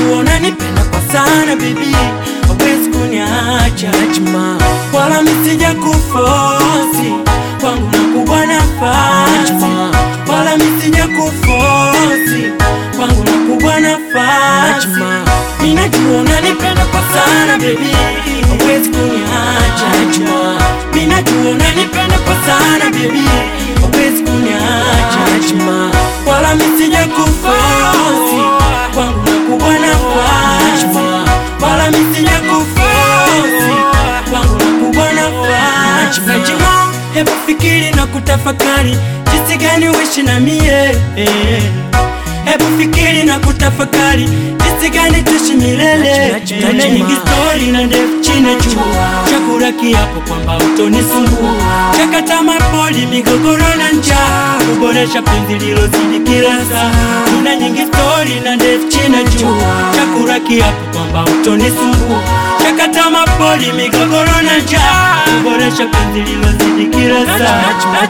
Minajua unanipenda kwa sana baby, hawezi kuniacha Najma, wala misija kufosi kwangu nakubwa nafasi, wala misija kufosi kwangu nakubwa nafasi. Minajua unanipenda kwa sana baby, hawezi kuniacha Najma, minajua unanipenda kwa sana baby, hawezi kuniacha Najma, wala misija kufosi kwangu nakubwa nafasi, wala misija kufosi kwangu nakubwa nafasi. Najma, hebu fikiri na kutafakari jinsi gani uishi na mie eh. Hebu fikiri na kutafakari jinsi gani tuishi milele. Tuna nyingi stori na ndefu chini juu, chakula kiapo kwamba utonisumbua, chakata mapoli, migogoro na njaa, kuboresha penzi lilozidi kila saa. Tuna nyingi stori na ndefu chini juu, chakula kiapo kwamba utonisumbua, chakata mapoli, migogoro na njaa, kuboresha penzi lilozidi kila saa.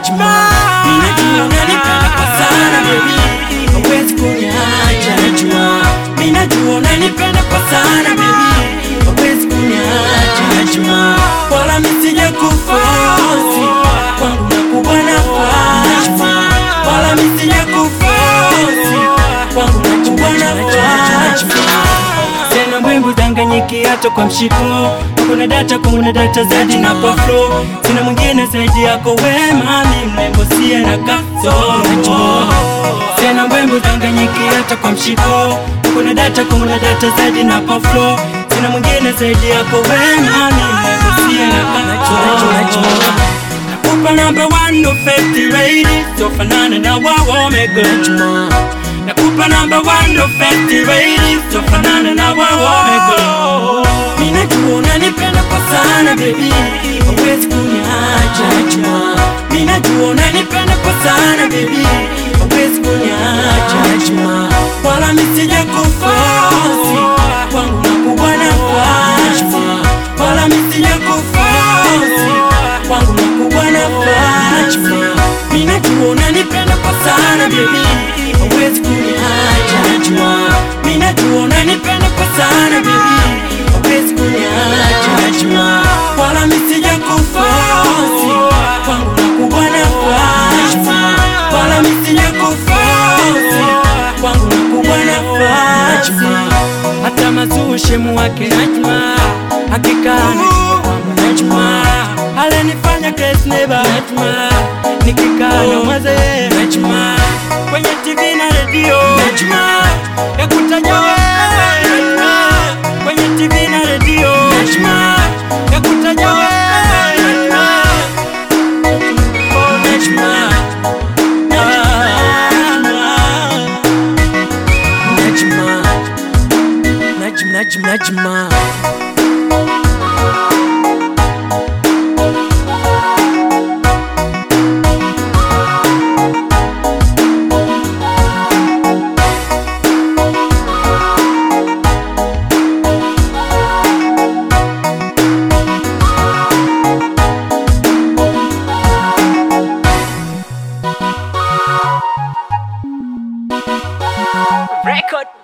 Ninajua unanipenda kwa sana baby hawezi kuniacha najua, mimi najua unanipenda kwa sana baby, hawezi kuniacha najua, wala misija kufosi kwangu nakubwa nafasi, wala misija kufosi kwangu nakubwa nafasi. Tena mbwingu danganyiki hata kwa mshiko kuna data kuna data zaidi na kwa flow sina mwingine zaidi yako wema mi mrembo sie na kasoro tena mbwingu danganyiki hata kwa mshiko kuna data kuna data zaidi na kwa flow sina mwingine zaidi yako wema mi mrembo sie na kasoro nakupa number one no fifty lady so fanana na wao omega nakupa number one no fifty lady so fanana na wao omega Minajua unanipenda kwa sana baby, hawezi kuniacha najua. Minajua unanipenda kwa sana baby, hawezi kuniacha najua. Wala misija kufosi kwangu nakubwa nafasi, wala misija kufosi kwangu nakubwa nafasi. Minajua unanipenda kwa sana baby, hawezi kuniacha najua. Minajua unanipenda kwa sana baby hawezi kuniacha najua, wala misija kufosi kwangu nakubwa nafasi, wala misija kufosi kwangu nakubwa nafasi. Hata mazushe muwake najua, hakika anajua kwangu najua, alenifanya case neighbor najua, nikikaa na mwaze yeye najua, kwenye TV na redio najua, ya kutajwa wewe najua kwenye TV na redio Najma, ya kutaja wewe Najma, oh Najma, Najma, Najma, Najma, Najma. Record